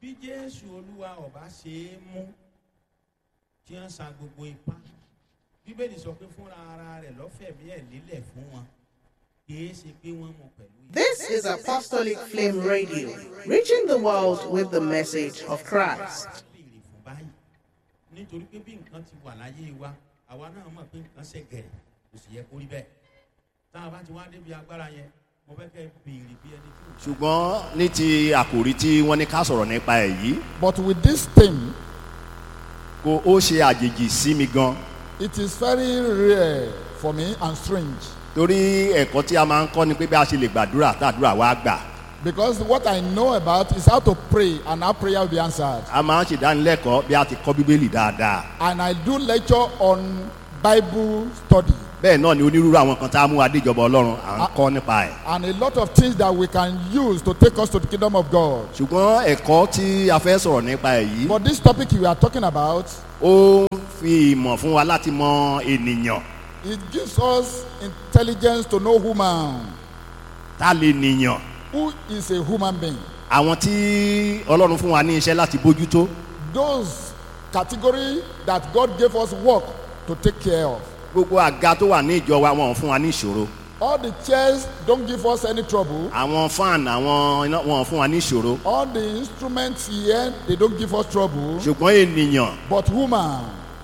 bí jésù olúwa ọba ṣe é mú tí wọ́n sa gbogbo ipá bíbélì sọ pé fúnra ara rẹ̀ lọ́fẹ̀mí ẹ̀ lílẹ̀ fún wọn kìí ṣe pé wọ́n mú pẹ̀lú ìyà. This is Apostolic Flame Radio, reaching the world with the message of Christ. béèrè fún báyìí nítorí pé bí nǹkan ti wà láyé wa àwa náà mọ̀ pé nǹkan ṣe gẹ̀rẹ̀ kò sì yẹ kó rí bẹ́ẹ̀ tá a bá ti wá débi agbára yẹn mo fẹ́ kẹ́ ẹ béèrè bí ẹni tí ò ṣùgbọ́n ní ti àkòrí tí wọ́n ní ká sọ̀rọ̀ nípa ẹ̀ yìí But with this thing, kò ó ṣe àjèjì sí mi gan it is very rare for me and strange torí ẹ̀kọ́ tí a máa ń kọ́ ni pé bí a ṣe lè gbàdúrà tàdúrà wá gbà because what I know about is how to pray and how prayer will be answered. a máa ń ṣèdánilẹ́kọ̀ọ́ bí a ti kọ́ bíbélì dáadáa And I do lecture on Bible study bẹ́ẹ̀ náà ni onírúurú àwọn kan tá a mú adéjọba ọlọ́run à ń kọ́ nípa ẹ̀ and a lot of things that we can use to take us to the kingdom of God. ṣùgbọ́n ẹ̀kọ́ tí a fẹ́ sọ̀rọ̀ nípa ẹ̀ yìí But this topic we are talking about, ó ń fi ìmọ̀ fún wa láti mọ ènìyàn it gives us intelligence to know human. tá a lè nìyàn Who is a human being? àwọn tí ọlọ́run fún wa ní iṣẹ́ láti bójútó Those category that God gave us work to take care of. gbogbo àga tó wà ní ìjọ wa wọn ò fún wa ní ìṣòro All the chairs don't give us any trouble. àwọn fan àwọn iná wọn ò fún wa ní ìṣòro All the instruments here, they don't give us trouble. ṣùgbọ́n ènìyàn But woman,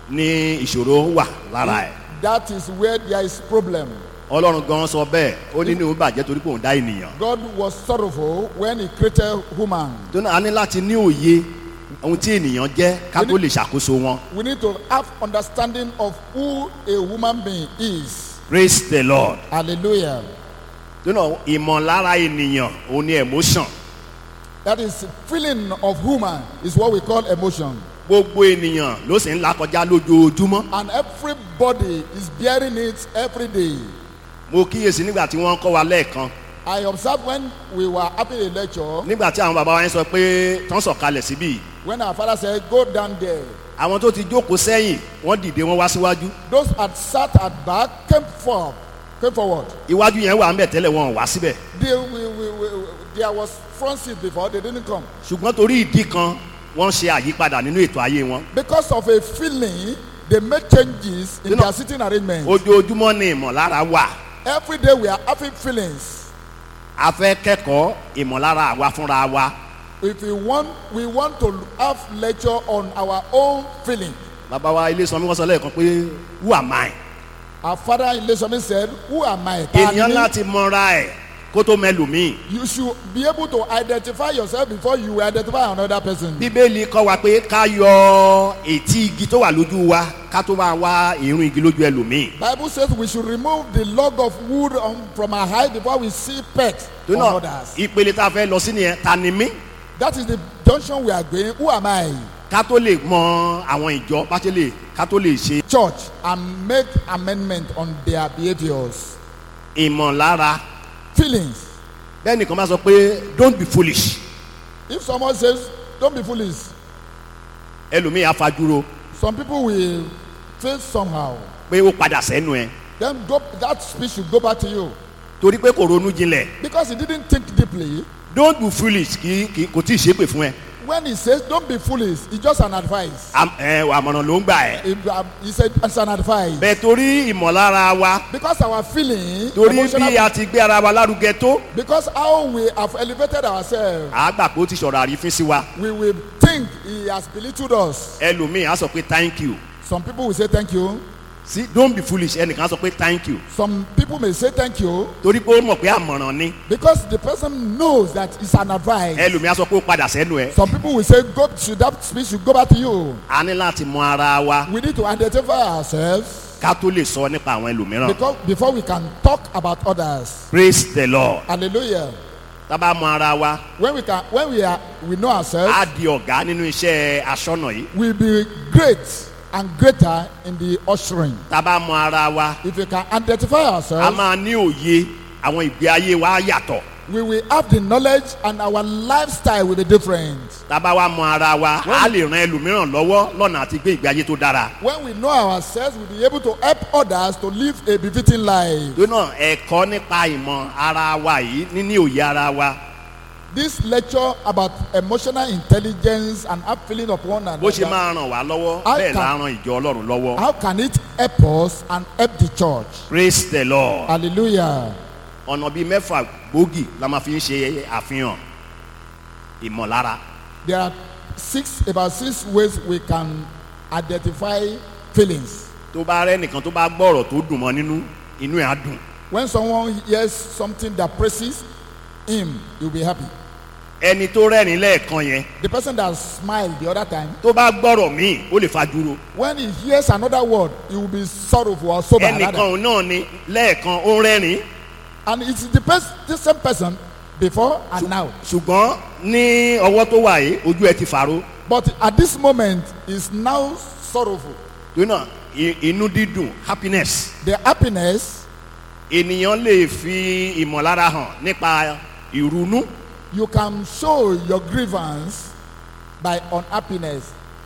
ní ìṣòro wà lára ẹ̀ that is where there is problem. ọlọ́run gan sọ bẹ́ẹ̀ ó ní ní òun bàjẹ́ torí pé òun dá ènìyàn God was sorrowful when he created woman. tó náà a ní láti ní òye ohun tí ènìyàn jẹ́ ká tó lè ṣàkóso wọn We need to have understanding of who a woman being is. praise the lord Hallelujah. tó náà ìmọ̀lára ènìyàn òun ni emotion That is feeling of woman is what we call emotion. gbogbo ènìyàn ló sì ń là kọjá lójoojúmọ́ And everybody is bearing it every day. mo kíyèsí nígbà tí wọ́n ń kọ́ wa lẹ́ẹ̀kan I observed when we were having a lecture, nígbà tí àwọn bàbá wa yẹn sọ pé tán sọ̀kalẹ̀ síbí when our father said, Go down there. àwọn tó ti jókòó sẹ́yìn wọ́n dìde wọ́n wá síwájú Those that sat at back came forward. Came forward. iwájú yẹn wà ń bẹ̀ tẹ́lẹ̀ wọn ò wá síbẹ̀ They, we, we, we, there was front seat before, they didn't come. ṣùgbọ́n torí ìdí kan wọ́n ṣe àyípadà nínú ètò ayé wọn Because of a feeling, they made changes in You know- their sitting arrangement. ojoojúmọ́ ni ìmọ̀lára wà Every day we are having feelings. a fẹ́ kẹ́kọ̀ọ́ ìmọ̀lára àwa fúnra wa If we want, we want to have lecture on our own feeling. bàbá wa ilé sanmi wọ́n sọ lẹ́ẹ̀kan pé who am I Our father in Lesomi said, Who am I? Ta ènìyàn ni mí?" láti mọra ẹ̀ kó tó mẹlòmíì You should be able to identify yourself before you identify another person. bíbélì kọ́ wa pé ká yọ ètí igi tó wà lójú wa ká tó máa wá irun igi lójú ẹlòmíì Bible says we should remove the log of wood on, from our eye before we see pecks tó on náà others. ìpele tá a fẹ́ lọ sí nìyẹn ta ni mí That is the junction we are going. Who am I? ká tó lè mọ àwọn ìjọ bá ṣe lè ká tó lè ṣe Church and make amendment on their behaviors, ìmọ̀lára feelings. bẹ́ẹ̀ nìkan bá sọ pé don't be foolish If someone says, "Don't be foolish," ẹlòmíì afajúro some people will feel somehow. pé ó padà sẹ́nu ẹ̀ Then go, that speech should go back to you torí pé kò ronú jinlẹ̀ because he didn't think deeply. don't be foolish kì kì kò tí ì ṣépè fún ẹ When he says, "Don't be foolish," it's just an advice. Am- ẹ àmọ̀ràn ló ń gbà ẹ́ He, um, he said, "It's an advice." bẹ́ẹ̀ torí ìmọ̀lára wa Because our feeling, torí emotional bí a ti gbé ara wa lárugẹ tó Because how we have elevated ourselves, àá gbà pé ó ti sọ̀rọ̀ àrífín sí wa we will think he has belittled us. ẹlòmíì á sọ pé thank you Some people will say thank you. sí don't be foolish ẹnìkan á sọ pé thank you Some people may say thank you torí pé ó mọ̀ pé àmọ̀ràn ni because the person knows that it's an advice. ẹlòmíì á sọ pé ó padà sẹ́nu ẹ̀ Some people will say, "God, should that speech should go back to you." a ní láti mọ ara wa We need to identify ourselves ká tó lè sọ nípa àwọn ẹlòmíràn because before we can talk about others. praise the lord Hallelujah. tá a bá mọ ara wa When we can, when we are, we know ourselves, á di ọ̀gá nínú iṣẹ́ aṣọ́nà yìí we'll be great and greater in the ushering. tá a bá mọ ara wa If we can identify a ourselves. máa ní òye àwọn ìgbé ayé wa á yàtọ̀ we will have the knowledge and our lifestyle will be different. tá a bá wa mọ ara wa á lè ran ẹlòmíràn lọ́wọ́ lọ́nà àti gbé ìgbé ayé tó dára When we know ourselves, we'll be able to help others to live a befitting life. tó náà ẹ̀kọ́ nípa ìmọ̀ ara wa yìí níní òye ara wa this lecture about emotional intelligence and have feeling of one bó ṣe another máa ràn wá lọ́wọ́ How bẹ́ẹ̀ can- la ran ìjọ ọlọ́run lọ́wọ́ how can it help us and help the church praise the lord hallelujah ọ̀nà bíi mẹ́fà gbòógì la máa fi ń ṣe àfihàn ìmọ̀lára there are six about six ways we can identify feelings tó bá rẹ́ nìkan tó bá gbọ́rọ̀ tó dùn mọ́ nínú inú ẹ̀ á dùn when someone hears something that praises him he will be happy ẹni tó rẹ́rìn lẹ́ẹ̀kan yẹn the person that smiled the other time tó bá gbọ́rọ̀ míì ó lè fajúro when he hears another word he will be sorrowful or sober ẹnìkan rather òun náà ni lẹ́ẹ̀kan ó rẹ́rìn and it's the, pers- the same person before and now ṣùgbọ́n ní ọwọ́ tó wà yìí ojú ẹ ti fàró but at this moment he is now sorrowful torí náà i- inú dídùn happiness the happiness ènìyàn lè fi ìmọ̀lára hàn nípa ìrunú you can show your grievance by unhappiness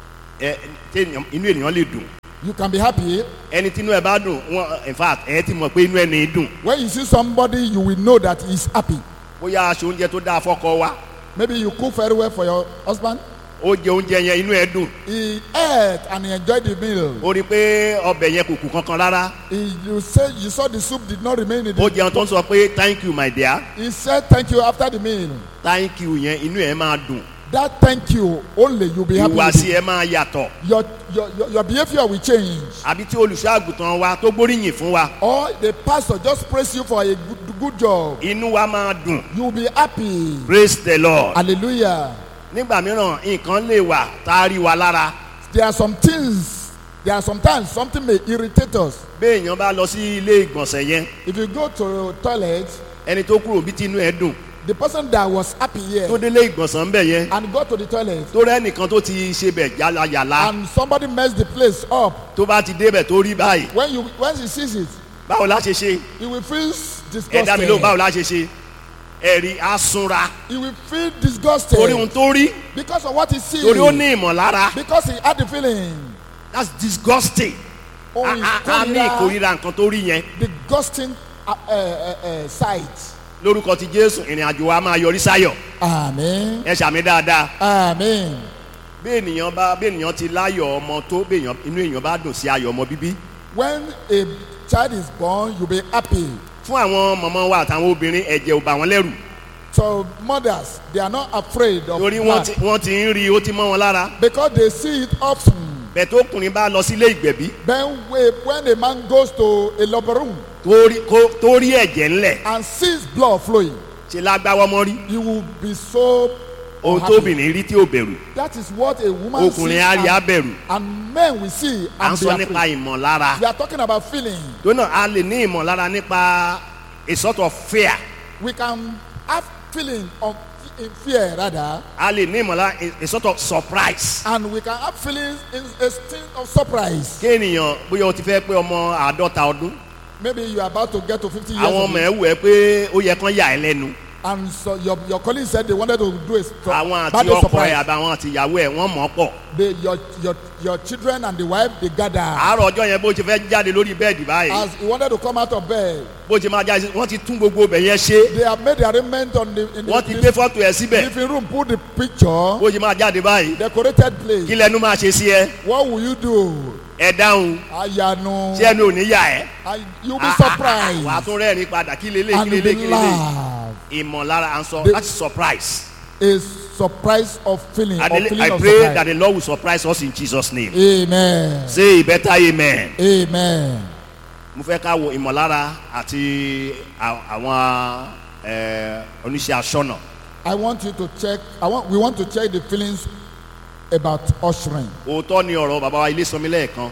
ẹ téèyàn- inú ènìyàn lè dùn you can be happy ẹni tí inú ẹ bá dùn wọn in fact ẹ ti mọ̀ pé inú ẹni dùn when you see somebody you will know that he is happy bóyá aṣọ oúnjẹ tó dáa fọ́kọ wa maybe you cook very well for your husband ó jẹ oúnjẹ yẹn inú ẹ dùn he ate and he enjoyed the meal ó rí i pé ọbẹ̀ yẹn kò kù kankan rárá he you say you saw the soup did not remain in ó the jẹun tó ń sọ pé thank you my dear he said thank you after the meal thank you yẹn inú ẹ máa dùn that thank you only you be happy with ìhùwàsí it. ẹ máa yàtọ̀ your your your your behaviour will change àbí tí olùṣọ́ àgùntàn wa tó gbóríyìn fún wa or the pastor just praise you for a good, good job inú wa máa dùn you will be happy praise the lord hallelujah nígbà mìíràn nǹkan lè wà tá a rí wa lára there are some things there are sometimes something may irritate us béèyàn bá lọ sí ilé ìgbọ̀nsẹ̀ yẹn if you go to toilet ẹni tó kúrò bí tí inú ẹ dùn the person that was happy here tó délé ìgbọ̀nsẹ̀ ń bẹ̀ yẹn and go to the toilet tó rẹ́ nìkan tó ti ṣe bẹ̀ yàlàyàlà and somebody mess the place up tó bá ti débẹ̀ tó rí báyìí when you when he sees it báwo la ṣe ṣe he will feel ẹ dá mi lóhùn báwo disgusted la ṣe ṣe ẹ̀rí asunra he will feel disgusted torí ohun tó rí because of what he sees torí ó ní ìmọ̀lára because he had the feeling that's disgusting oh a a- a ní ìkórira ìkórira nǹkan tó rí yẹn disgusting uh, uh, uh, uh, sight lórúkọ ti jésù ìrìn àjò wa máa yọrí sáyọ̀ amen ẹ ṣàmì dáadáa amen bí ènìyàn bá bí ènìyàn ti láyọ̀ ọmọ tó bí ènìyàn inú èèyàn bá dùn sí ayọ̀ ọmọ bíbí when a child is born you be happy fún àwọn mọ̀mọ́ wa àtàwọn obìnrin ẹ̀jẹ̀ ò bà wọ́n lẹ́rù so mothers they are not afraid of torí wọ́n blood ti wọ́n ti ń rí i ó ti mọ́ wọn lára because they see it often bẹ́ẹ̀ tó ọkùnrin bá lọ sílé ìgbẹ̀bí then we, when a man goes to a labor room tó rí kó- tó rí ẹ̀jẹ̀ ńlẹ̀ and sees blood flowing ṣe lágbáwọ́ mọ́ rí he will be so ohun happy. tóbìnrin rí tí ò bẹ̀rù that is what a woman ọkùnrin sees á rí á and, bẹ̀rù and men will see à ń and be sọ nípa afraid ìmọ̀lára we are talking about feeling tó náà a lè ní ìmọ̀lára nípa a sort of fear we can have feeling of in fear rather a lè ní ìmọ̀lára a- a sort of surprise and we can have feelings in a state of surprise kéèyàn bóyá o ti fẹ́ pé ọmọ àádọ́ta ọdún maybe you are about to get to fifty years àwọn of ọmọ age ẹ̀ wù ẹ́ pé ó yẹ kán yà ẹ́ lẹ́nu and so your your colleague said they wanted to do a sur- àwọn àti birthday ọkọ ẹ̀ surprise àbáwọn àti ìyàwó ẹ̀ wọ́n mọ̀ ọ́ pọ̀ they your your your children and the wife they gather àárọ̀ ọjọ́ yẹn bó ṣe fẹ́ jáde lórí bẹ́ẹ̀dì báyìí as he wanted to come out of bed bó ṣe máa jáde wọ́n ti tún gbogbo ibẹ̀ yẹn ṣe they have made the arrangement on the in wọ́n ti the, gbé fọ́tò ẹ̀ síbẹ̀ living room put the picture bó ṣe máa jáde báyìí decorated place kí lẹnu máa ṣe sí ẹ what will you do ẹ dáhùn ayanu tí ẹnu ò ní yà ẹ́ and you be wàá surprised tún rẹ́rìn padà kí lélẹ̀ kí and you lélẹ̀ be kí lélẹ̀ laugh ìmọ̀lára à ń sọ The- láti surprise a surprise of feeling I, of believe- feeling I of pray that surprise the Lord will surprise us in Jesus name amen say a better amen. amen mo fẹ́ ká wo ìmọ̀lára àti à- àwọn ẹ, oníṣẹ́ aṣọ́nà i want you to check i want we want to check the feelings about ushering òótọ́ ni ọ̀rọ̀ bàbá wa ilé sọmi lẹ́ẹ̀kan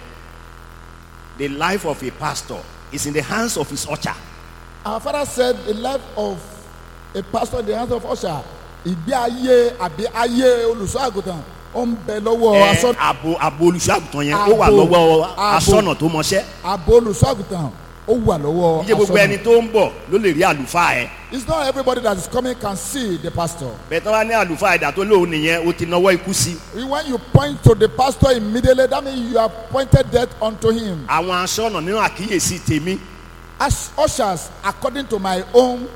the life of a pastor is in the hands of his usher our father said the life of a pastor in the hands of usher ìgbé ayé àbí ayé olùṣọ́ àgùntàn ó ń bẹ lọ́wọ́ ẹ aṣọ abo abo olùṣọ́àgùtàn yẹn ó wà Abo. lọ́wọ́ Abo. aṣọ́nà tó mọṣẹ́ àbò olùṣọ́ àgùntàn ó wà lọ́wọ́ iye gbogbo ẹni aṣọ́nà tó ń bọ̀ ló lè rí àlùfáà ẹ it's not everybody that is coming can see the pastor bẹ́ẹ̀ tó bá ní àlùfáà ẹ̀dá tó lóun nìyẹn ó ti náwó ikú sí when you point to the pastor immediately that means you have pointed death unto him àwọn aṣọ́nà nínú àkíyèsí tèmi as ushers according to my own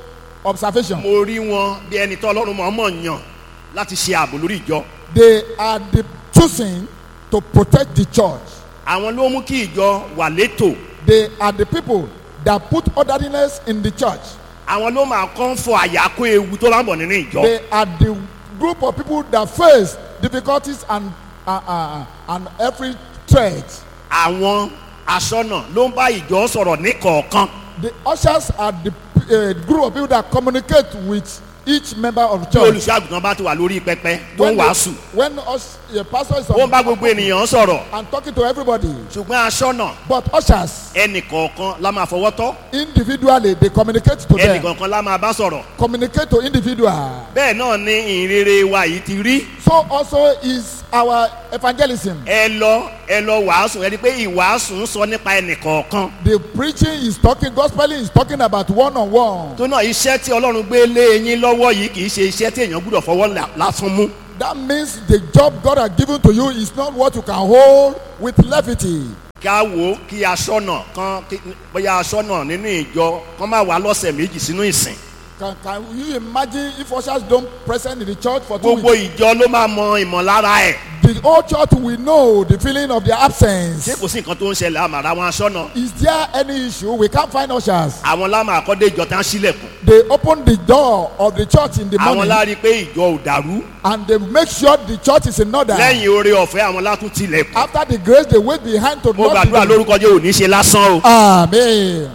observation. mo rí wọn bí ẹni tó ọlọ́run mọ̀ mọ̀ yàn láti ṣe ààbò lórí ìjọ They are the choosing to protect the church. àwọn ló mú kí ìjọ wà létò They are the people that put orderliness in the church. àwọn ló máa kọ́ ń fọ àyàkó ewu tó bá ń bọ̀ nínú ìjọ They are the group of people that face difficulties and uh, uh, and every threat. àwọn aṣọ́nà ló ń bá ìjọ sọ̀rọ̀ níkọ̀ọ̀kan The ushers are the uh, group of people that communicate with each member of tí church. olùṣọ́ àgùntàn bá ti wà lórí pẹpẹ tó ń When, the, wàásù when us, a pastor is ó ń on, bá gbogbo ènìyàn sọ̀rọ̀ and talking to everybody, ṣùgbọ́n aṣọ́nà but ushers ẹnì kọ̀ọ̀kan la máa fọwọ́ tọ́ individually they communicate to ẹnì them, kọ̀ọ̀kan la máa bá sọ̀rọ̀ communicate to individual. bẹ́ẹ̀ náà ni ìrere wa yìí ti rí So also is our evangelism. ẹ lọ ẹ lọ wàásù ẹni pé ìwàásù ń sọ nípa ẹnì kọ̀ọ̀kan The preaching is talking, gospeling is talking about one on one. tó náà iṣẹ́ tí ọlọ́run gbé lé yín lọ́wọ́ yìí kì í ṣe iṣẹ́ tí èèyàn gbúdọ̀ fọwọ́ là- lásán mú That means the job God has given to you is not what you can hold with levity. ká wò ó kí aṣọ́nà kan kí- bóyá aṣọ́nà nínú ìjọ kan máa wà lọ́sẹ̀ méjì sínú ìsìn Can, can you imagine if ushers don't present in the church for two gbogbo weeks? ìjọ ló máa mọ ìmọ̀lára ẹ̀ The whole church will know the feeling of their ṣé absence. kò sí nǹkan tó ń ṣẹlẹ̀ àmàrà àwọn aṣọ́nà Is there any issue? We can't find ushers. àwọn lámà àkọ́dé ìjọ tá ń sílẹ̀kùn They open the door of the church in the àwọn morning lárí pé ìjọ ò dàrú and they make sure the church is in order. lẹ́yìn oore ọ̀fẹ́ àwọn látún tilẹ̀kùn After the grace, they wait behind to mo lock gbàdúrà the door. lórúkọ jẹ́ òní ṣe lásán o Amen.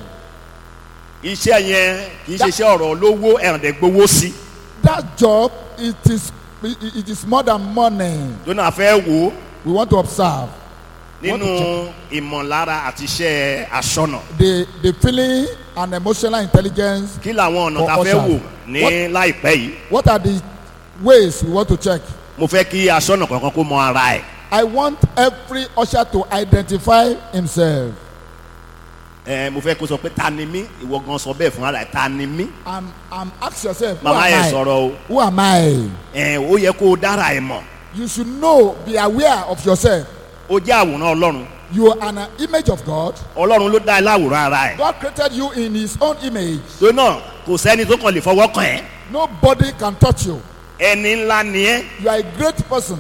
iṣẹ́ yẹn kì í ṣe iṣẹ́ ọ̀rọ̀ olówó ẹ̀rọ̀dẹ̀ gbowó sí That job, it is it, it is more than money. jóná fẹ́ wò ó We want to observe nínú ìmọ̀lára àti iṣẹ́ aṣọ́nà the the feeling and emotional intelligence. kí làwọn ọ̀nà For tá a fẹ́ ushers. wò ní What- láìpẹ́ yìí What are the ways we want to check? mo fẹ́ kí aṣọ́nà kankan kó mọ ara ẹ̀ I want every usher to identify himself ẹ mo fẹ́ kó sọ pé ta ni mí ìwọ gan sọ bẹ́ẹ̀ fún ara ẹ̀ ta ni mí and and ask yourself, who màmá yẹn am I? sọ̀rọ̀ o Who am I? ẹ ó yẹ kó o dára ẹ̀ mọ̀ You should know, be aware of yourself. ó jẹ́ àwòrán ọlọ́run You are an image of God. ọlọ́run ló dá ẹ láwòrán ara ẹ̀ God created you in His own image. tó náà kò sẹ́ni tó kàn lè fọwọ́ kàn ẹ́ Nobody can touch you. ẹni ńlá ni ẹ́ You are a great person.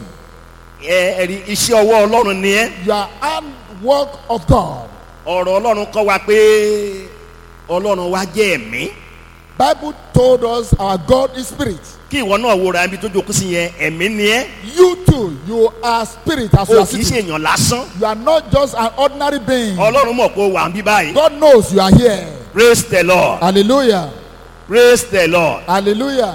ẹ ẹ̀rí iṣẹ́ ọwọ́ ọlọ́run ni ẹ́ You are handwork of God. ọ̀rọ̀ ọlọ́run kọ́ wa pé ọlọ́run wa jẹ́ ẹ̀mí Bible told us our God is spirit. kí ìwọ náà wo ra ibi tó jókòó sí yẹn ẹ̀mí ni ẹ́ You too, you are spirit as you o are kì í ṣe sitting. èèyàn lásán You are not just an ordinary being. ọlọ́run mọ̀ pé o wà ń bí báyìí God knows you are here. praise the lord Hallelujah. praise the lord Hallelujah.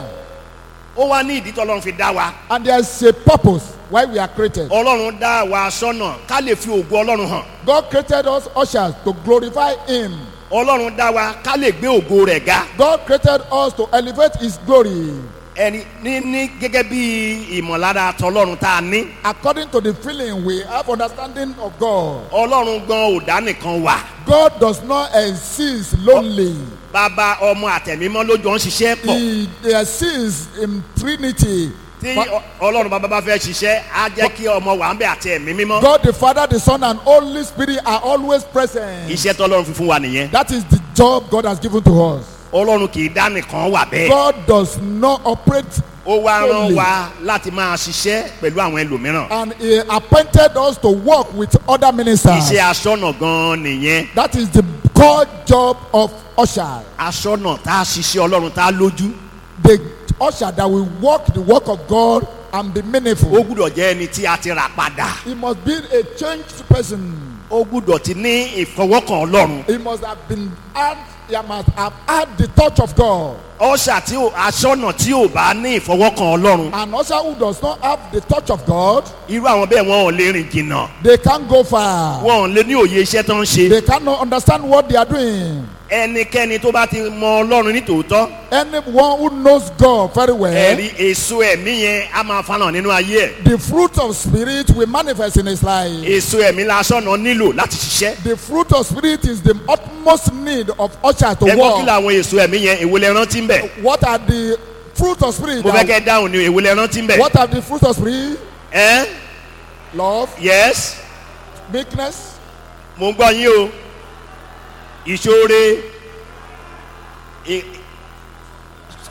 ó wá ní ìdí tí ọlọ́run fi dá wa And there's a purpose why we are created. ọlọ́run dá wa sọ́nà ká lè fi ògo ọlọ́run hàn God created us ushers to glorify Him. ọlọ́run dá wa ká lè gbé ògo rẹ̀ ga God created us to elevate His glory. ẹni ní ní gẹ́gẹ́ bí ìmọ̀lára tọlọ́run tá a ní According to the feeling we have understanding of God. ọlọ́run gan ò dá nìkan wà God does not exist lonely. bàbá ọmọ àtẹ̀mímọ́ ló jọ ń ṣiṣẹ́ pọ̀ He exists in Trinity. tí But ọ- ọlọ́run bàbá bá fẹ́ ṣiṣẹ́ á jẹ́ kí ọmọ wà ń bẹ àti ẹ̀mí mímọ́ God the Father, the Son, and Holy Spirit are always present. iṣẹ́ tọlọ́run fi fún wa nìyẹn That is the job God has given to us. ọlọ́run kì í dá nìkan wà bẹ́ẹ̀ God does not operate ó wá rán Only. wa láti máa ṣiṣẹ́ pẹ̀lú àwọn ẹlòmíràn and He appointed us to work with other ministers. iṣẹ́ aṣọ́nà gan nìyẹn That is the core job of usher. aṣọ́nà tá a ṣiṣẹ́ ọlọ́run tá a lójú The usher that will work the work of God and be ó meaningful. gbúdọ̀ jẹ́ ẹni tí a ti rà padà He must be a changed person. ó gbúdọ̀ ti ní ìfọwọ́kàn ọlọ́run He must have been had, he must have had the touch of God. ọ̀ṣà tí ò aṣọ́nà tí ò bá ní ìfọwọ́kàn ọlọ́run An usher who does not have the touch of God, irú àwọn bẹ́ẹ̀ wọn ò lè rìn jìnnà they can't go far. wọn ò lè ní òye iṣẹ́ tó ń ṣe They cannot understand what they are doing. ẹnikẹ́ni tó bá ti mọ ọlọ́run ní tòótọ́ Anyone who knows God very well, ẹ̀rí èso ẹ̀mí yẹn á máa fanà nínú ayé ẹ̀ the fruit of spirit will manifest in his life. èso ẹ̀mí la aṣọ́nà nílò láti ṣiṣẹ́ The fruit of spirit is the utmost need of usher to ẹgbọ́n kí walk. làwọn èso ẹ̀mí yẹn èwo lẹ rántí ń bẹ̀ What are the fruit of spirit? mo fẹ́ kẹ́ dáhùn ní èwo lẹ rántí ń bẹ̀ What are the fruit of spirit? ẹ́ Love, yes meekness, mo ń gbọ́ yín o ìṣoore ì-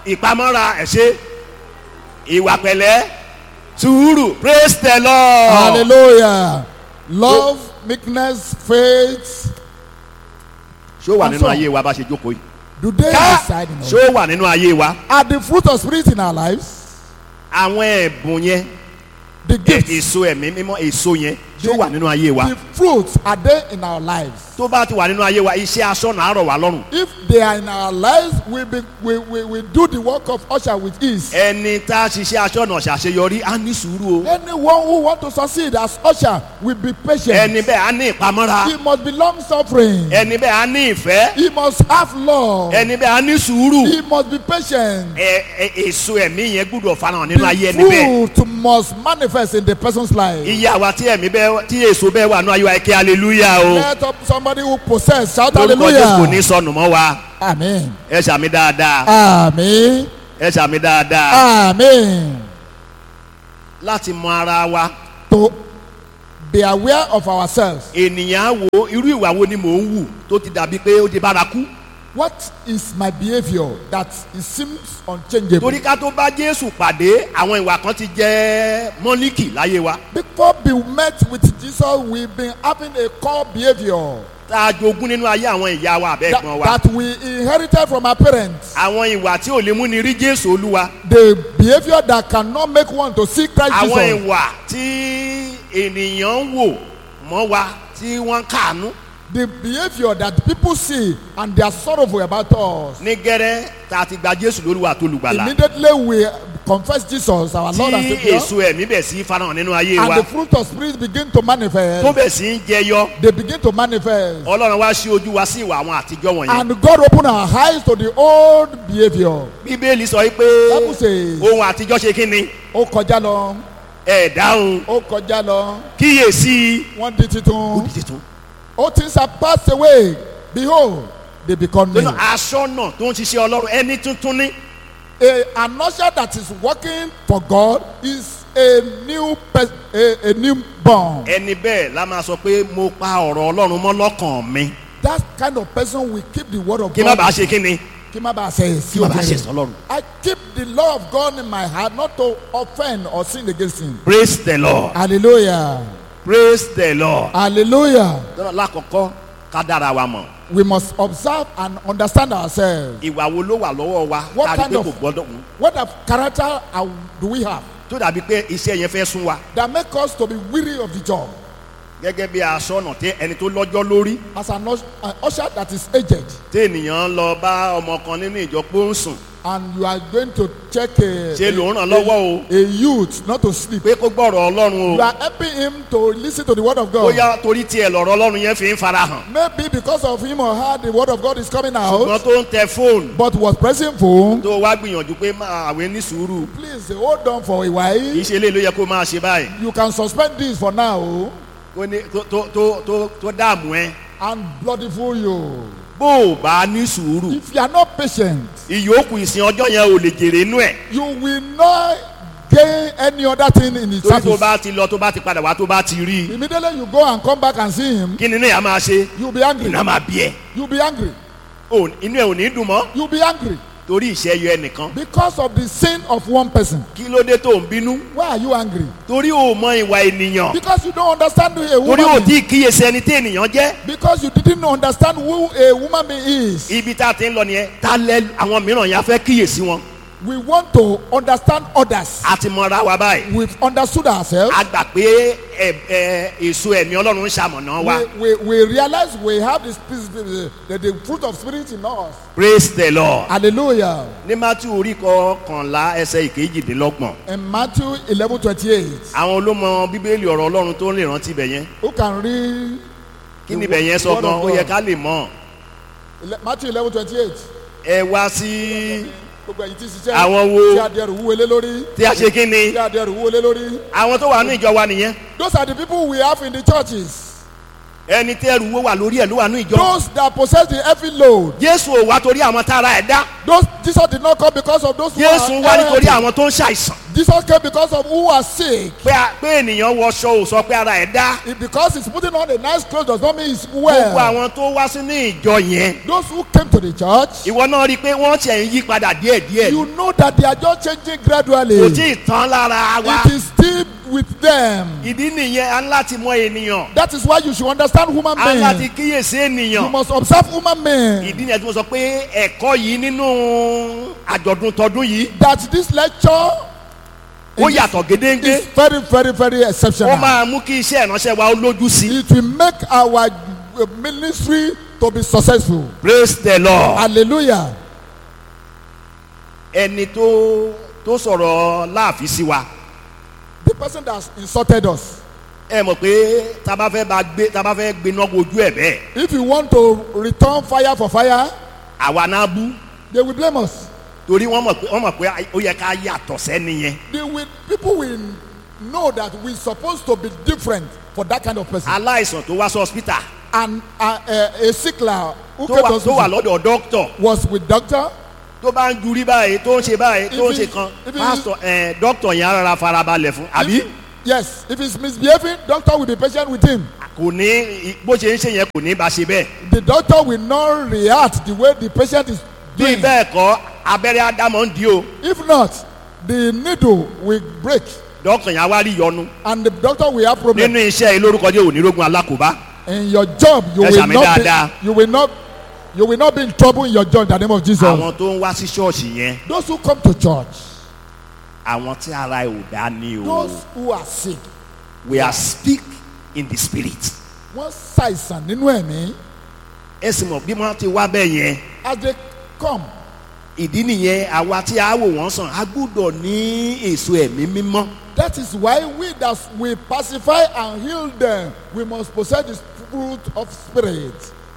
ìpamọ́ra ẹ̀ṣẹ́ ìwà pẹ̀lẹ́ sùúrù praise the lord. hallelujah love meekness faith ṣó wà nínú Pastor. ayé wa bá ṣe jókòó yìí. do they ká reside in us ṣó wà nínú ayé wa. are the fruit of spirit in our lives àwọn ẹ̀bùn yẹn the ẹ̀- gifts èso ẹ̀mí mímọ́ èso yẹn ṣó wà nínú ayé wa. the fruits are they in our lives tó bá ti wà nínú ayé wa iṣẹ́ aṣọ́nà àárọ̀ wà lọ́rùn. if they are in our lives we be we we we do the work of usher with ease ẹni tá a ṣiṣẹ́ aṣọ́nà ṣàṣeyọrí á ní sùúrù o. anyone who want to succeed as usher will be patient ẹni bẹ́ẹ̀ á ní ìpamọ́ra. he must be long suffering ẹni bẹ́ẹ̀ á ní ìfẹ́. he must have love ẹni bẹ́ẹ̀ á ní sùúrù. he must be patient ẹ ẹ èso ẹ̀mí yẹn gbúdọ̀ farahàn nínú ayé the ẹni bẹ́ẹ̀. fruit must manifest in the person's life iye àwa tí ẹ̀mí bẹ́ẹ̀ tí èso bẹ́ẹ̀ wà nínú ayé wa ẹ kí hallelujah o. let up somebody who possess shout lórúkọ jésù kò ní hallelujah sọnù mọ́ wa. amen ẹ ṣàmì dáadáa. amen ẹ ṣàmì dáadáa. amen láti mọ ara wa to be aware of ourselves ènìyàn á wo irú ìwà wo ni mò ń wù tó ti dàbí pé ó di bárakú. what is my behaviour that it seems unchangeable torí ká tó bá jésù pàdé àwọn ìwà kan ti jẹ́ mọ́líkì láyé wa. before we met with jesus we been having a core behaviour tá a jogún nínú ayé àwọn ìyá wa àbẹ́ that, ẹ̀gbọ́n wa. that we inherited from our parents àwọn ìwà tí ò lè mú ni rí jésù olúwa. the behaviour that cannot make one to see christ àwọn jesus ìwà tí ènìyàn ń wò mọ́ wa tí wọ́n ń kàánú. the behaviour that people see and they are sorrowful about us ní gẹ́rẹ́ tá a ti gba jésù lólúwa tó lùgbàlà. immediately we confess jesus our lord and tí saviour èso ẹ̀mí bẹ̀ sí farahàn nínú ayé and wa. the fruit of spirit begin to tó manifest bẹ̀ sí ń jẹyọ. they begin to manifest ọlọ́run wá sí ojú wa sí ìwà àwọn àtijọ́ wọ̀nyẹn. and god open our eyes to the old behaviour bíbélì sọ pé bible says ohun àtijọ́ ṣe kí ni ó kọjá lọ ẹ̀ dáhùn ó kọjá lọ kíyèsí. wọ́n di ó titun di titun. all things have passed away behold they become new lọ́nà aṣọ́nà tó ń ṣiṣẹ́ ọlọ́run ẹni tuntun ní. a an usher that is working for god is a new person a a new born ẹni bẹ́ẹ̀ la máa sọ pé mo pa ọ̀rọ̀ ọlọ́run mọ́ lọ́kàn mi. that kind of person will keep the word of kí má god bàa ṣe kí ni. kí má bàa ṣe kí má bàa ṣe sọlọ́run. i keep the law of god in my heart not to offend or sin against him praise the lord hallelujah praise the lord. hallelujah lọ́nà lákọ̀ọ́kọ́ ká dára wa mọ̀. we must observe and understand ourselves ìwà wo ló wà lọ́wọ́ wa What tá a rí kind pé of- kò gbọ́dọ̀ mú. what of character are, do we have tó dàbí pé iṣẹ́ yẹn fẹ́ sún wa. that make us to be weary of the job gẹ́gẹ́ bí aṣọ́nà tí ẹni tó lọ́jọ́ lórí. as an, us- an usher that is aged tí ènìyàn lọ bá ọmọ kan nínú ìjọ pé ó ń sùn. and you are going to check a, ṣe ló ń ràn lọ́wọ́ o. a youth not to sleep pé kó gbọ́rọ̀ ọlọ́run you o. are helping him to listen to the word of God bóyá torí tiẹ̀ lọ̀rọ̀ ọlọ́run yẹn fi ń farahàn. maybe because of him or her the word of God is coming ṣùgbọ́n out tó ń tẹ fóònù. but was pressing phone tó wá gbìyànjú pé máa àwẹ̀ ní sùúrù. please hold on for a kì í while ṣe eléyìí ló yẹ kó máa ṣe báyìí. you can suspend this for now kó ní tó tó tó tó tó dààmú ẹ. and bloody fool you bó o bá ní sùúrù. if you are not patient ìyókù ìsìn ọjọ́ yẹn ò lè jèrè inú ẹ̀. you will not gain any other thing in the torí tó service bá ti lọ tó bá ti padà wá tó bá ti rí i. immediately you go and come back and see him kí ni inú ẹ̀ á máa ṣe. you be angry inú á máa bí ẹ. you be angry Ò- inú ẹ̀ ò ní dùn mọ́. you be angry torí ìṣẹ́yọ ẹnìkan. because of the sin of one person kí ló dé tó ń bínú. why are you angry torí o mọ ìwà ènìyàn. because you don't understand who a torí o woman tí is kíyèsí ẹni tí ènìyàn jẹ́. because you didn't understand who a woman being is ibi tá a ti ń lọ nìyẹn tá lẹ àwọn mìíràn yẹn a fẹ́ kíyèsí wọn. we want to understand others a ti mọra wa báyìí. we've understood ourselves a gbà pé ẹ ẹ èso ẹ̀mí ọlọ́run ń ṣamọ̀nà wa. we, we, we realize we have the, spirit, the, the fruit of spirit in us praise the lord. hallelujah ní matthew orí kọkànlá ẹsẹ̀ ìkejìdínlọ́gbọ̀n. in matthew eleven twenty eight àwọn olómọ bíbélì ọ̀rọ̀ ọlọ́run tó lè rántí ibẹ̀ yẹn. who can read kí ni ibẹ̀ yẹn sọ word gan of ó yẹ God? ká lè mọ̀. Ele- matthew eleven twenty eight ẹ wá sí gbogbo ẹ̀yin tí ṣiṣẹ́ Àwọn wo? tí adìẹ rẹ̀ wúwo lé lórí tí a ṣe kí ni. tí adìẹ rẹ̀ wúwo lé lórí àwọn tó wà ní ìjọ wa nìyẹn. those are the people we have in the churches ẹni tí ẹrù wo wà lórí ẹ̀ ló wà ní ìjọ. Those that possess the heavy load. jésù ò wá torí àwọn tára ẹ̀ dá. Those Jesus did not come because of those who jésù wá are nítorí healthy. àwọn tó ń ṣàìsàn. Jesus came because of who are sick. pé a- pé ènìyàn wọṣọ ò sọ pé ara ẹ̀ dá. It- Because he's putting on a nice clothes does not mean he's gbogbo well. àwọn tó wá sínú ìjọ yẹn. Those who came to the church, ìwọ náà rí i pé wọ́n ti ẹ̀ ń yí padà díẹ̀díẹ̀. you know that they are just changing kò gradually. tí ì tán lára wa. It is still with them. ìdí nìyẹn a ń láti mọ ènìyàn. That is why you should understand human a ń láti being. kíyèsí You ènìyàn. must observe human being. ìdí nìyẹn tí mo sọ pé ẹ̀kọ́ yìí nínú àjọ̀dún tọdún yìí That this lecture ó yàtọ̀ gédéńgbé. is very, very, very ó exceptional. máa mú kí iṣẹ́ ìránṣẹ́ wa ó lójú sí. It will make our uh, ministry to be successful. praise the lord. Hallelujah. ẹni tó tó sọ̀rọ̀ láàfin sí wa The person that has insulted us, ẹ mọ̀ pé tá a bá fẹ́ bá gbé tá a bá fẹ́ gbéná wojú ẹ̀ bẹ́ẹ̀ if you want to return fire for fire, àwa náà bú they will blame us. torí wọ́n mọ̀ pé wọ́n mọ̀ pé ó yẹ ká yàtọ̀ sẹ́ni yẹn They will, people will know that we're supposed to be different for that kind of person. aláìsàn tó wá sí hospital And uh, uh, a sickler who tó came wà to tó wà hospital lọ́dọ̀ doctor was with doctor. tó bá ń jurí báyìí tó ń ṣe báyìí tó ń If ṣe it- kan if it- pastor ẹ doctor yẹn á rárá farabalẹ̀ fún àbí If, yes, if he's misbehaving, doctor will be patient with him. kò ní bó ṣe ń ṣe yẹn kò ní bá ṣe bẹ́ẹ̀ The doctor will not react the way the patient is bí doing. bẹ́ẹ̀ kọ́ abẹ́rẹ́ ádámọ̀ ń di o If not, the needle will break doctor yẹn á wá rí yọnu and the doctor will have problem. nínú iṣẹ́ ìlórúkọ jẹ́ onírógun alákòóbá. In your job, you Ẹ will ṣàmì not dáadáa. be, you will not you will not be in trouble in your job in the name of Jesus. àwọn tó ń wá sí ṣọ́ọ̀ṣì yẹn Those who come to church, àwọn tí ara ẹ̀ ò dá ní o those who are sick, we are speak in the spirit. wọ́n ṣàìsàn nínú ẹ̀mí ẹ sì mọ̀ bí wọ́n ti wá bẹ́ẹ̀ yẹn as they come. ìdí nìyẹn àwa tí a wò wọ́n sàn a gbúdọ̀ ní èso ẹ̀mí mímọ́. That is why we that we pacify and heal them, we must possess the fruit of spirit.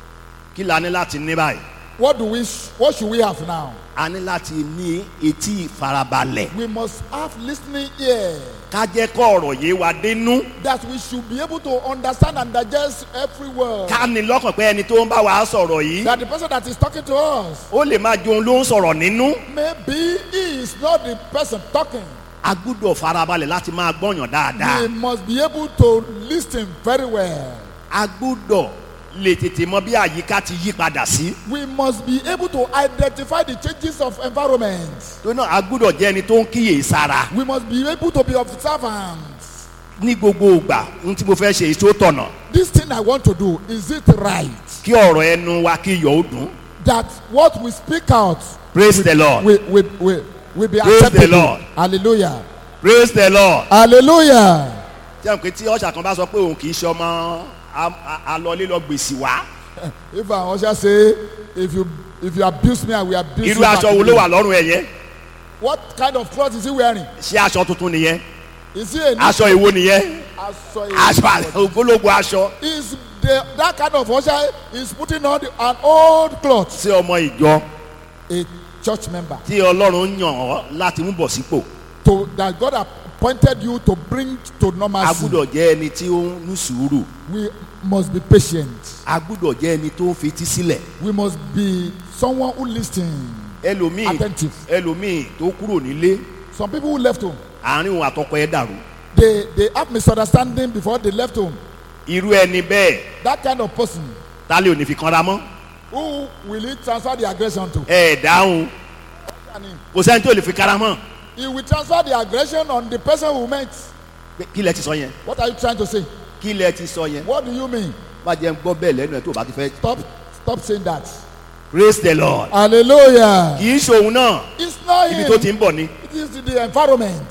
kí la ní láti ní báyìí. What do we? What should we have now? a ní láti ní etí ìfarabalẹ̀ We must have listening ear ká jẹ́ kọ́ ọ̀rọ̀ yé wa dénú that we should be able to understand and digest every word. ká ní lọ́kàn pé ẹni tó ń bá wa sọ̀rọ̀ yìí That the person that is talking to us, ó lè máa jòun ló ń sọ̀rọ̀ nínú. maybe he is not the person talking. a gbúdọ̀ farabalẹ̀ láti máa gbọ́yàn dáadáa. We must be able to listen very well. a gbúdọ̀ lè tètè mọ bí àyíká ti yí padà sí. We must be able to identify the changes of environment. tó náà a gbúdọ̀ jẹ́ ẹni tó ń kíyè sára. We must be able to be observant. ní gbogbo ìgbà ohun tí mo fẹ́ ṣe èso tọ̀nà This thing I want to do, is it right? kí ọ̀rọ̀ ẹnu wa kí yọ̀ ó dùn. That what we speak out praise the lord will, will, will, will be Praise the acceptable. Lord. Hallelujah. praise the lord. Hallelujah. jẹ́ pé tí ọ̀ṣà kan bá sọ pé òun kì í ṣe ọmọ a- a- alọ́lé lọ gbèsè wá. If I usher say, if you if you abuse me, I will abuse irú you. back aṣọ wo ló again. wà lọ́rùn ẹ̀ yẹn. What kind of cloth is he wearing? ṣé aṣọ tuntun nìyẹn. Is he a new aṣọ ìwo nìyẹn. aṣọ? aṣọ ògbólógbò aṣọ. Is the that kind of usher is putting on the, an old cloth? sí ọmọ ìjọ A church member tí ọlọ́run yàn ọ́ láti mú bọ̀ sípò. to that God appointed you to bring to a normalcy. gbúdọ̀ jẹ́ ẹni tí ó ń ní sùúrù. We must be patient. a gbúdọ̀ jẹ́ ẹni tó ń fetí sílẹ̀. We must be someone who listens. ẹlòmíì Attentive. ẹlòmíì tó kúrò nílé Some people who left home, àárín òun àtọkọ ẹ dàrú. they they have misunderstanding before they left home. irú ẹni bẹ́ẹ̀ That kind of person, tálẹ̀ ò ní fi kanra mọ́. who will he transfer the aggression to? ẹ ẹ̀ dáhùn And he- kò sẹ́ni tó lè fi kanra mọ́. He will transfer the aggression on the person who met. Pé kí lẹ ti sọ yẹn What are you trying to say? kí lẹ ti sọ yẹn. What do you mean? má jẹ́ ń gbọ́ bẹ́ẹ̀ lẹ́nu ẹ̀ tó o bá ti fẹ́. Stop stop saying that. praise the lord. Hallelujah. kì í ṣòun náà It's not ibi tó ti him. ń bọ̀ ni. It is the environment.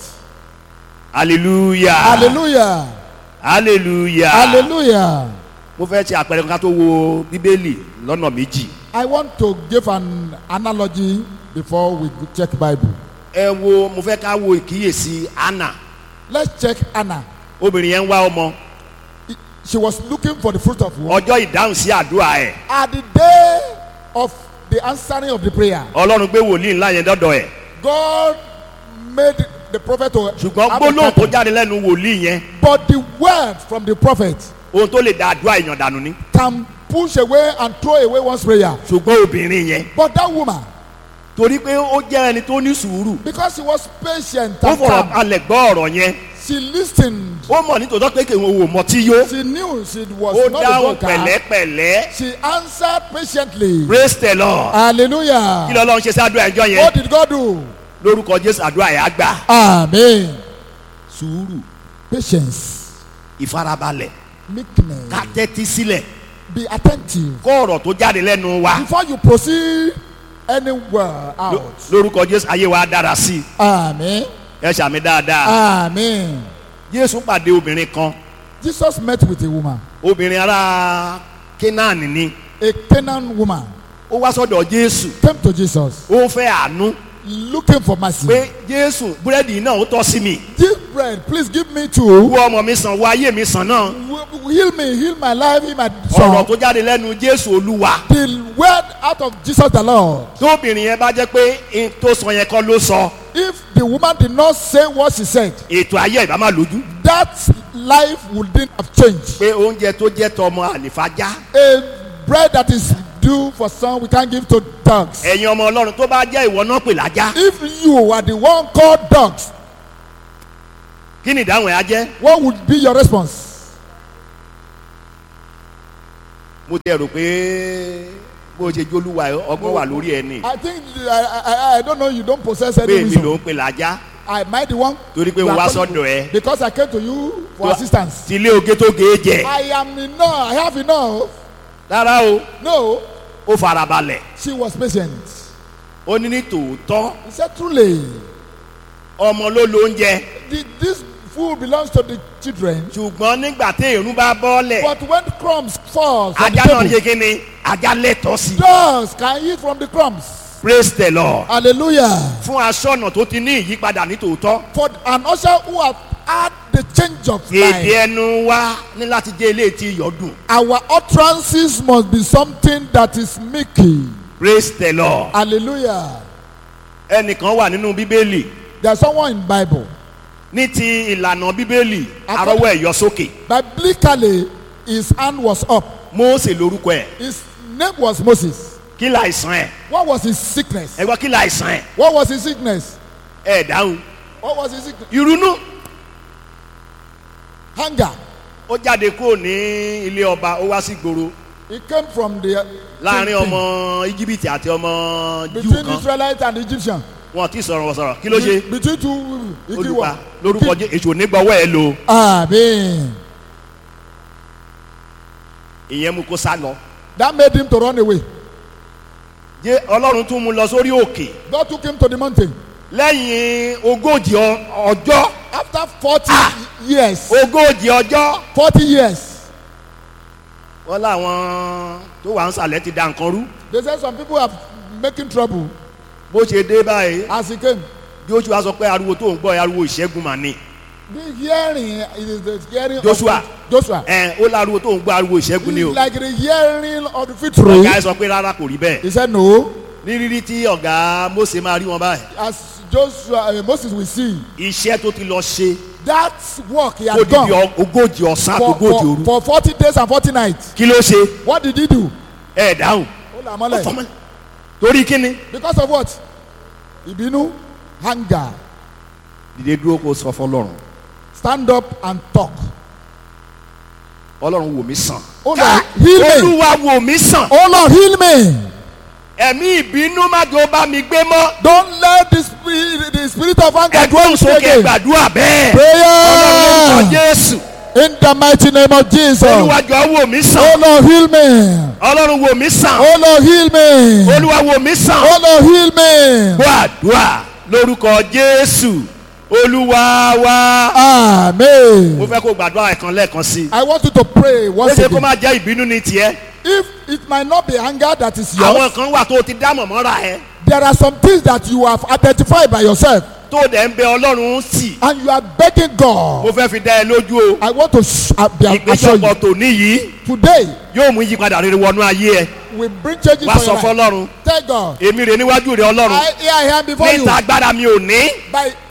hallelujah. Hallelujah. hallelujah. Hallelujah. mo fẹ́ ṣe àpẹẹrẹ kan ká tó wo bíbélì lọ́nà méjì. I want to give an analogy before we check Bible. ẹ wo mo fẹ́ ká wo ìkíyèsí anna Let's check Anna. obìnrin yẹn ń wá ọmọ She was looking for the fruit of womb. ọjọ́ ìdáhùn sí àdúrà ẹ̀ At the day of the answering of the prayer, ọlọ́run gbé wòlíì ńlá yẹn dọ́dọ̀ ẹ̀ God made the prophet to ṣùgbọ́n have a gbólóhùn tó curtain. jáde lẹ́nu wòlíì yẹn But the word from the prophet ohun tó lè da àdúrà èèyàn dànù ni can push away and throw away one's prayer. ṣùgbọ́n obìnrin yẹn But that woman, torí pé ó jẹ́ ẹni tó ní sùúrù because she was patient ó and fọ̀rọ̀ calm, balẹ̀ gbọ́ ọ̀rọ̀ yẹn she listened. ó mọ̀ nítòótọ́ pé kèwọ́n wò mọ́ tí yó She knew she was ó not a dáhùn joker. pẹ̀lẹ́pẹ̀lẹ́ She answered patiently. praise the lord kí Hallelujah. lọ́lọ́run ṣe sí àdúrà ẹjọ́ yẹn What did God do? lórúkọ jésù àdúrà yẹn á gbà Amen. sùúrù Patience, ìfarabalẹ̀ meekness. ká tẹ́tí sílẹ̀ Be attentive kó ọ̀rọ̀ tó jáde lẹ́nu wa before you proceed anywhere Ló- out. lórúkọ jésù ayé wa dára sí i Amen. ẹ ṣàmì dáadáa Amen. jésù pàdé obìnrin kan Jesus met with a woman, obìnrin ará kénáàní ni a Canaan woman, ó wá sọ́dọ̀ jésù came to Jesus ó fẹ́ àánú looking for mercy. pé jésù búrẹ́dì náà ó tọ́ sí mi This bread, please give me two. wo ọmọ mi sàn wo ayé mi sàn náà W- Heal me, heal my life, heal my ọ̀rọ̀ soul. tó jáde lẹ́nu jésù olúwa The word out of Jesus the Lord. tóbìnrin yẹn bá jẹ́ pé n tó sọ yẹn kọ́ ló sọ If the woman did not say what she said, ètò ayé ìbá máa lójú that life wouldn't have changed. pé oúnjẹ tó jẹ́ tọmọ àlìfájá A bread that is due for some, we can't give to dogs. ẹ̀yin ọmọ ọlọ́run tó bá jẹ́ ìwọ náà pè lájá If you are the one called dogs, kí ni ìdáhùn ẹ̀ á jẹ́ what would be your response? mo tẹ rò pé bó o ṣe jólúwa ẹ, ọgbọ́n wà lórí ẹni I think I, I, I don't know. You don't possess any pé èmi ló wisdom. ń pè lájá I might the one torí pé you mo are wá calling sọ́dọ̀ ẹ because I came to you for Tó- assistance. tí ilé oge tó ge jẹ I am enough. I have enough. rárá o No, ó farabalẹ̀ she was patient. ó ní ní tòótọ́ He said, truly, ọmọ ló lo oúnjẹ the, this food belongs to the children. ṣùgbọ́n nígbà tí èrún bá bọ́ọ̀lẹ̀ But when crumbs fall from the ajá náà table, ṣe kí ni ajá lẹ́tọ̀ọ́ sí i dogs can eat from the crumbs. praise the lord Hallelujah. fún aṣọ́nà tó ti ní ìyípadà ní tòótọ́ For an usher who have had the change of èdè life, ẹnu wa ní láti jẹ́ ilé tí iyọ̀ dùn our utterances must be something that is meeky. praise the lord Hallelujah. ẹnìkan wà nínú bíbélì There's someone in Bible. ní ti ìlànà bíbélì According- arọ́wọ́ ẹ̀yọ sókè Biblically, his hand was up. mósè lórúkọ ẹ̀ His name was Moses. kí láìsàn ẹ̀ What was his sickness? ẹ gbọ́ kí láìsàn ẹ̀ What was his sickness? ẹ̀ dáhùn What was his sickness? ìrunú Hunger. ó jáde kúrò ní ilé ọba ó wá sí gbòòrò He came from the láàrin ọmọ íjíbítì àti ọmọ júù between kan Israelite and Egyptian. wọn ti sọ̀rọ̀ sọ̀rọ̀ kí ló ṣe Between two people. olùpa lórúkọ Jé- èṣù onígbọ̀wọ́ ẹ̀ lò Amen. ìyẹn mú kó sá lọ That made him to run away. jẹ́ ọlọ́run tún mú lọ sórí òkè God took him to the mountain. lẹ́yìn ogójì ọ- ọjọ́ After 40 years, ogójì ọjọ́ 40 years, wọ́n láwọn tó wà ń sàlẹ̀ ti da nǹkan rú they said some people are making trouble bó ṣe dé báyìí as he came. joshua sọ pé ariwo tó ń gbọ́ ẹ ariwo ìṣẹ́gun mà ní The hearing is the hearing Joshua. of Joshua. ẹ ó láriwo tó ń gbọ́ ariwo ìṣẹ́gun ni o It's like the hearing of the victory. ọ̀gá ẹ sọ pé rárá kò rí bẹ́ẹ̀ He said no. ní rírí tí ọ̀gá mose máa rí wọn báyìí As Joshua, uh, Moses will see, iṣẹ́ tó ti lọ ṣe that work he kó had di bí done ọ- ogójì ọ̀sán àti for, ogójì for, òru for 40 days and 40 nights. kí ló ṣe What did he do? ẹ dáhùn Ó là ó mọ́lẹ̀. fọmọlẹ torí kíni. Because of what? Ìbínú, hunger. dìde dúró kó sọ fọlọ́run Stand up and talk. ọlọ́run wò mí sàn. Oh Lord, heal me. olúwa wò mí sàn. Oh Lord, heal me. ẹ̀mí ìbínú má jọ bá mi gbé mọ́. Don't let the spirit, the spirit of anger ẹgbẹ́ dwell with you òsókè again. gbàdúrà bẹ́ẹ̀. ọlọ́run lórúkọ Prayer jésù. in the mighty name of Jesus. olúwa jọ wò mí Oh sàn. Lord, heal me. ọlọ́run wò mí sàn. Oh Lord, heal me. olúwa wò mí sàn. Oh Lord, heal me. gbàdúrà lórúkọ jésù olúwa wa. mo Amen. fẹ́ kó gbàdúrà ẹ̀kan lẹ́ẹ̀kan sí i. I want you to pray ó once ṣe kó again. má jẹ́ ìbínú ní tiẹ̀. If it might not be anger that is àwọn yours, kan wà tó ti dá mọ̀mọ́ra ẹ̀ there are some things that you have identified by yourself tó dẹ̀ ń bẹ ọlọ́run sí. and you are begging mo God. fẹ́ fi dá ẹ lójú o. I want to sh- uh, be assure ìpéjọpọ̀ you tòní yìí today yóò mú ìyípadà rere wọnú ayé ẹ we bring changes wá for sọ your life. fọlọ́run Tell God, èmi rè níwájú rẹ ọlọ́run I here I am before you níta agbára mi ò ní by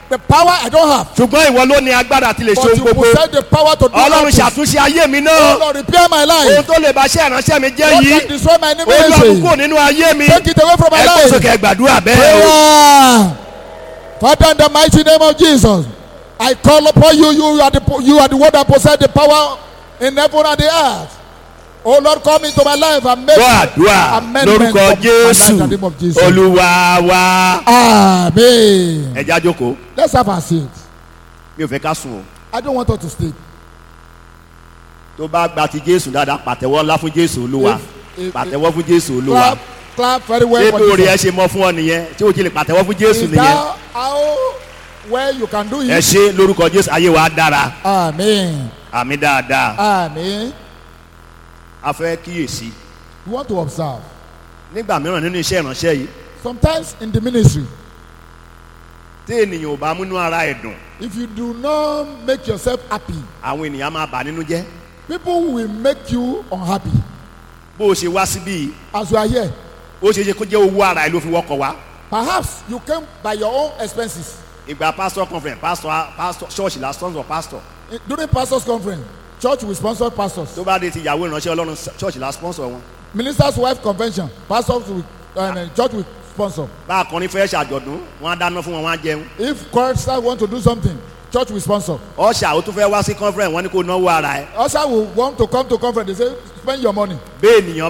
the power I don't have. ṣùgbọ́n ìwọ ló ní agbára àti lè ṣe But ohun you gbogbo possess the power to do all ọlọ́run things. ṣàtúnṣe ayé mi Oh náà Lord, repair my ohun life. tó lè bá ṣe ìránṣẹ́ mi jẹ́ What yìí can destroy my olúwa mú ministry? kúrò nínú ayé mi Take it away from my ẹ kó life. sókè gbàdúrà bẹ́ẹ̀ o. Prayer. Father, in the mighty name of Jesus, I call upon you. You are the you are the one that possess the power in heaven and the earth. Oh Lord, come into my life and make gbọ́ àdúrà amendment lórúkọ of my life jésù in the name of Jesus. olúwa wa Amen. ẹ já jókòó Let's have our seat. mi ò fẹ́ ká sùn o I don't want us to stay. tó bá gba ti jésù dáadáa pàtẹ́wọ́ ńlá fún jésù olúwa If- if- pàtẹ́wọ́ fún jésù olúwa Clap, clap very well ṣé for bí orí ẹ Jesus. ṣe mọ fún ọ nìyẹn tí o ti lè pàtẹ́wọ́ fún jésù Is nìyẹn that how well you can do ẹ it? ṣe lórúkọ jésù ayé wa dára Amen. àmì dáadáa Amen. a fẹ́ kíyèsí You want to observe. nígbà mìíràn nínú iṣẹ́ ìránṣẹ́ yìí Sometimes in the ministry, tí ènìyàn ò bá múnú ara ẹ̀ dùn if you do not make yourself happy, àwọn ènìyàn máa bà nínú jẹ́ people will make you unhappy. bó o ṣe wá síbí yìí As you are here, ó ṣeé ṣe kó jẹ́ owó ara ẹ̀ ló fi wọ́kọ̀ wá perhaps you came by your own expenses. ìgbà pastor conference pastor pastor church la sponsor pastor In- During pastors' conference, church will sponsor pastors. tó bá dé ti ìyàwó ìránṣẹ́ ọlọ́run church la sponsor wọn Ministers' wife convention, pastors will, uh, church will sponsor. bá akọrin fẹ́ ṣàjọ̀dún wọn á dáná fún wọn wọn á jẹun If choristers want to do something, church will sponsor. ọ̀ṣà ó tún fẹ́ wá sí conference wọn ní kó náwó ara ẹ̀ Usher will want to come to conference. They say, spend your money. bẹ́ẹ̀ ènìyàn